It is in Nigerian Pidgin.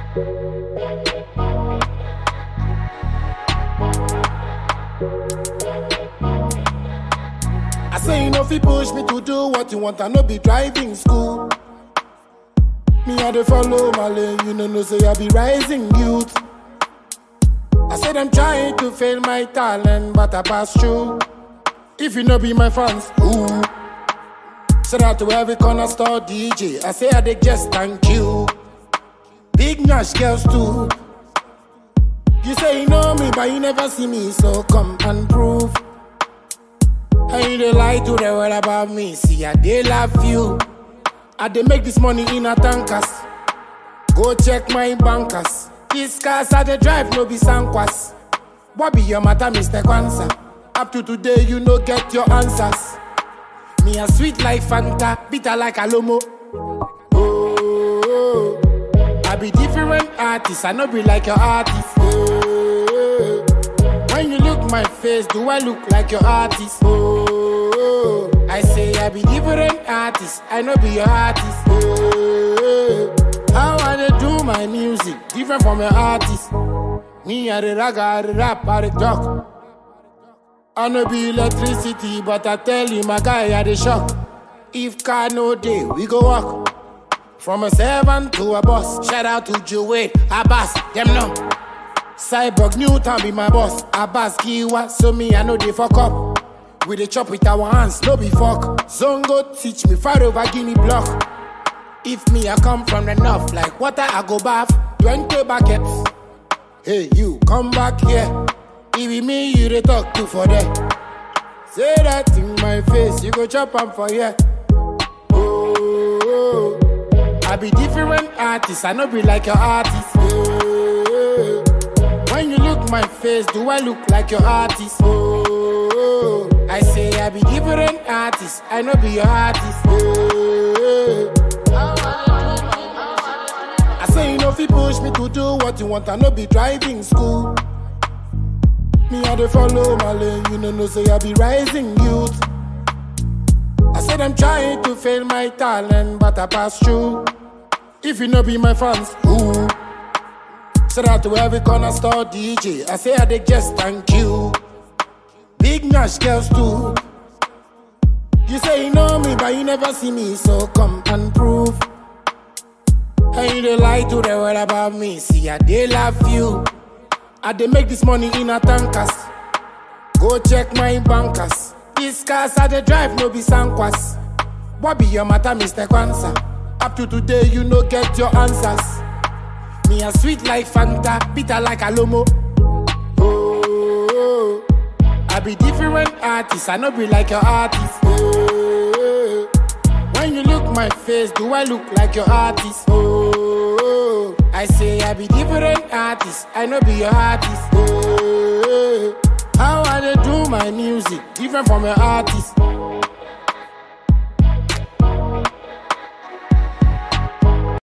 I say you know if you push me to do what you want, I no be driving school. Me I dey follow my lane, you know no say I be rising youth. I said I'm trying to fail my talent, but I pass through. If you no be my fans, ooh. Shout out to every corner store DJ. I say I dey just thank you. Big Nash girls too. You say you know me, but you never see me, so come and prove. And you dey lie to the world about me. See, I dey love you. I dey make this money in a tankers. Go check my bankers. These cars I dey drive no be sankwas. What be your matter, Mr. Kwanzaa? Up to today, you no get your answers. Me a sweet like Fanta, bitter like Alomo. Oh, I be different artist, I no be like your artist. Oh, when you look my face, do I look like your artist? Oh, I say I be different artist, I no be your artist. Oh, how I dey do my music, different from your artist. Me I dey rag, I dey rap, I dey talk. I no be electricity, but I tell you, my guy, I dey shock. If car no day, we go walk. From a servant to a boss. Shout out to Joey, Abbas, them no. Cyborg Newton be my boss. Abbas Kiwa, so me I know they fuck up. We dey chop with our hands, no be fuck. Zongo teach me far over Guinea block. If me I come from the north, like water I go bath. Twenty buckets. Hey you, come back here. It be me you dey talk to for there. Say that in my face, you go chop am for here. Oh, I be different artist, I no be like your artist. Oh, when you look my face, do I look like your artist? Oh, I say I be different artist, I no be your artist. Oh, I say you know if you push me to do what you want, I no be driving school. Me I dey follow my lane, you know no say I be rising youth. I said I'm trying to fail my talent, but I pass through. If you no be my fans, ooh. Shout out to every corner store DJ. I say I dey just thank you. Big Nash girls too. You say you know me, but you never see me, so come and prove. And you dey lie to the world about me. See, I dey love you. I dey make this money in a tankers. Go check my bankers. These cars I dey drive no be sankwas. What be your matter, Mr. Kwanzaa? Up to today, you no get your answers. Me a sweet like Fanta, bitter like Alomo. Oh, I be different artist, I no be like your artist. Oh, when you look my face, do I look like your artist? Oh, I say I be different artist, I no be your artist. Oh, how I dey do my music, different from your artist.